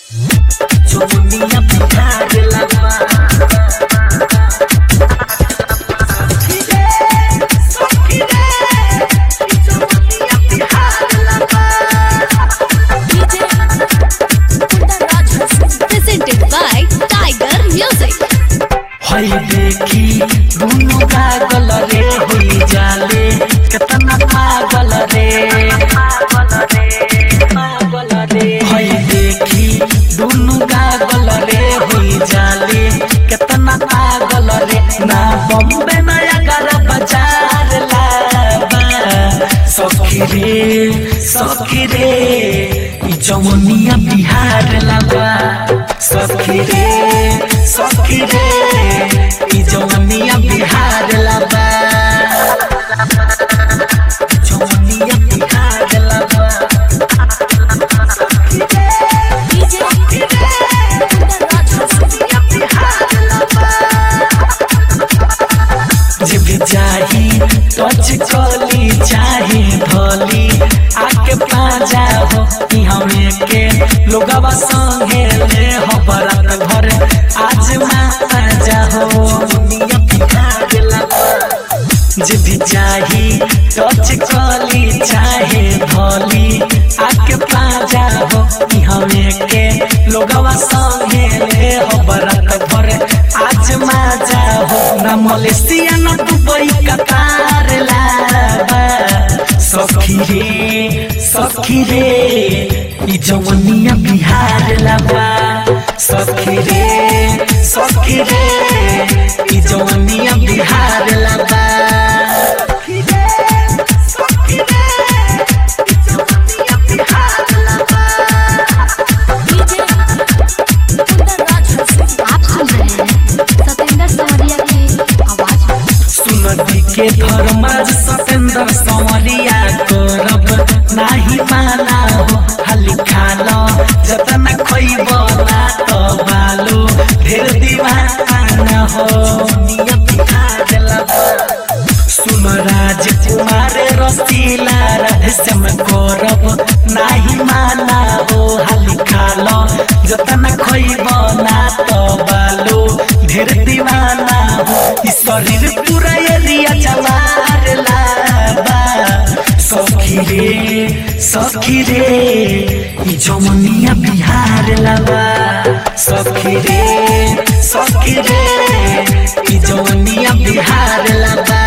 जमुनिया बिहार लगा presented by Tiger Music. हई देखी दुनु पागल रे हुई जाले कितना पागल रे पागल रे हई देखी दुनु पागल रे हुई जाले कितना पागल रे ना बॉम्बे नया कर बाजार लाबा सखी रे सखी रे ई जमुनिया बिहार लाबा सखी रे सखी रे ई जमुनिया बिहार लाबा जमुनिया बिहार लाबा सखी रे सखी रे जमुनिया बिहार लाबा जे भी चाही टच कली चाहे धली आके पाजा हो कि हमें के लोगवा संगे ले हो बरात घर आज माजा हो दुनिया बिहार लगा जे भी चाही टच कली चाहे धली आके पाजा हो कि हमें के लोगवा संगे ले हो बरात घर आज माजा हो ना मलेशिया ना दुबई कतार लाबा सखी रे सखी रे ई जवनिया बिहार लाबा सखी रे सखी रे ई जवनिया बिहार लाबा सखी रे सखी रे ई जवनिया बिहार लाबा आप सुन रहे हैं सतेंद्र सवरिया की आवाज में। सुनती के धर्माज सतेंद्र संवरिया करब नाही माना हो हाली खालो जतन खइब ना तो बालो ढेर दीवाना हो दुनिया बिठा देलब सुन राजकुमार रसीला रहस्यम करब नाही माना हो हाली खालो जतन खइब ना तो बालो ढेर दीवाना हो ई शरीर पूरा एरिया जवार लाबा सखी रे सखी रे ई जमुनिया बिहार लाबा सखी रे सखी रे ई जमुनिया बिहार लाबा